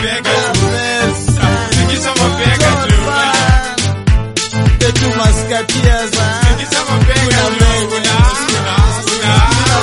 mabega tu. Tingisha mabega tu. Tetu maskatia za Tingisha mabega tu. Kuna, kuna,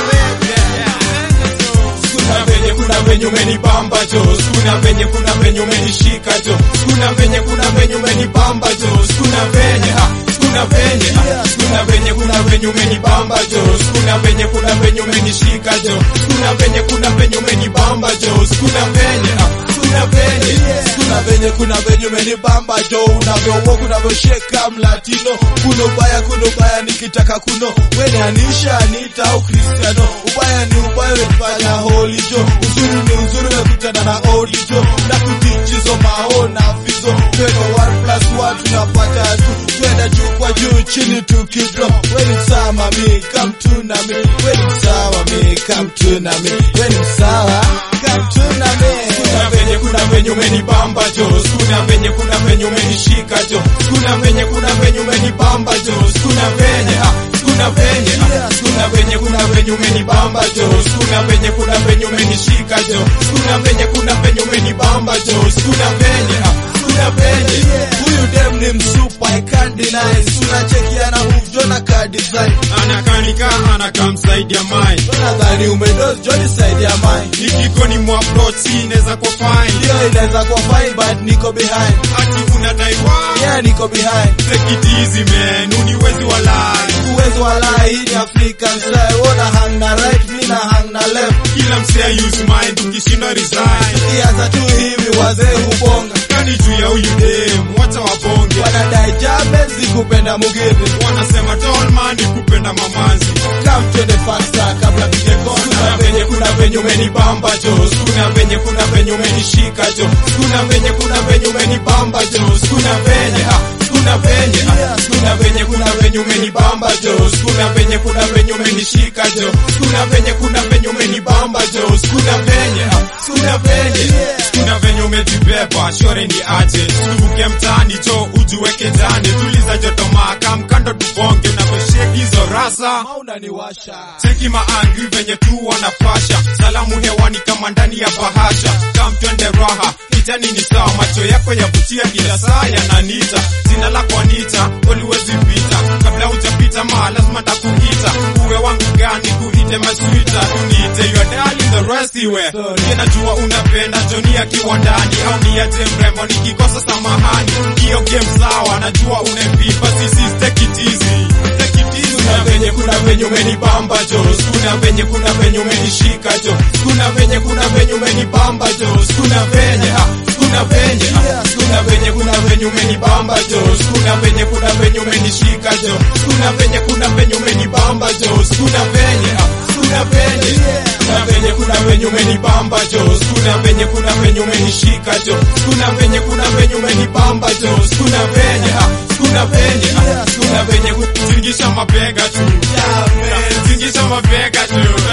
kuna venye kuna venye umenibamba jo kuna venye kuna venye umenishika jo kuna venye kuna venye umenibamba jo kuna venye ha kuna venye ha kuna venye kuna venye umenibamba jo kuna venye kuna venye umenishika jo kuna venye kuna venye umenibamba jo kuna venye ha kuna venye kuna venye kuna venye umenibamba jo unavyowo kunavyosheka mlatino kuno ubaya kuno ubaya nikitaka kuno weni anisha anita au kristiano ubaya ni ubaya wefanya holi jo uzuri ni uzuri wekutana na odi jo na kutichizo mao na fizo tweko 1 plus 1 tunapata tu twenda juu kwa juu chini tukidro weni msawa mami come to na mi weni msawa mami come to na mi weni msawa come to na mi kuna venye kuna venye umenibamba jo kuna venye kuna venye umenishika jo kuna venye kuna venye umenibamba jo kuna venye ha kuna venye ha kuna venye kuna venye umenibamba jo kuna venye kuna venye umenishika jo kuna venye kuna venye umenibamba jo kuna venye ha kuna venye huyu dem ni msupa I can't deny tunachekiana move jona ka design anakanika anakamsaidia mai nadhani umedoz joni side ya mine nikikoni mwapproach inaweza kwa fine hiyo inaweza kuwa fine but niko behind ati unadai wa yeah niko behind take it easy man uniwezi walai uwezo wa lai hii ni African style wona hang na right mi na hang na left kila msea use mind ukishindwa resign kianza tu hivi wazee hubonga kani juu ya huyu dem wacha wabonge wanadai jamezi kupenda mugithi wanasema tolman ni kupenda mamanzi come twende faster kabla tuje kuna kona venye kuna venye umenibamba jo kuna venye kuna venye umenishika jo kuna venye kuna venye umenibamba jo kuna venye ha kuna venye ha kuna venye kuna venye umenibamba jo kuna venye kuna venye umenishika jo kuna venye kuna venye umenibamba jo kuna venye ha kuna venye kuna venye umejibeba shore ni aje tuvuke mtaani jo ujiweke ndani tuliza joto maka mkando tubonge unavyosheki hizo rasa unaniwasha Cheki maangri venye tu wanapasha, salamu hewani kama ndani ya bahasha. Kam twende raha, kijani ni sawa, macho yako yavutia kila saa yananita. Jina lako Anita, uliwezi pita, kabla hujapita ma lazima takuita. Uwe wangu gani kuite maswita, uniite your darling, the rest iwe. Mie najua unapenda Joni akiwa ndani, au niache mrembo nikikosa samahani. Hiyo game sawa, najua unavipa, sisi take it easy, take it easy. Kuna venye kuna venye umenibamba jo, kuna venye kuna venye umenishika jo, kuna venye kuna venye umenibamba jo, kuna venye ha, kuna venye ha, kuna venye kuna venye umenibamba jo, kuna venye kuna venye umenishika jo, kuna venye kuna venye umenibamba jo, kuna venye ha, kuna venye kuna venye kuna venye umenibamba jo, kuna venye kuna venye umenishika jo, kuna venye kuna venye umenibamba jo, kuna venye ha, kuna venye ha, kuna venye kutingisha mabega tu, tingisha mabega tu.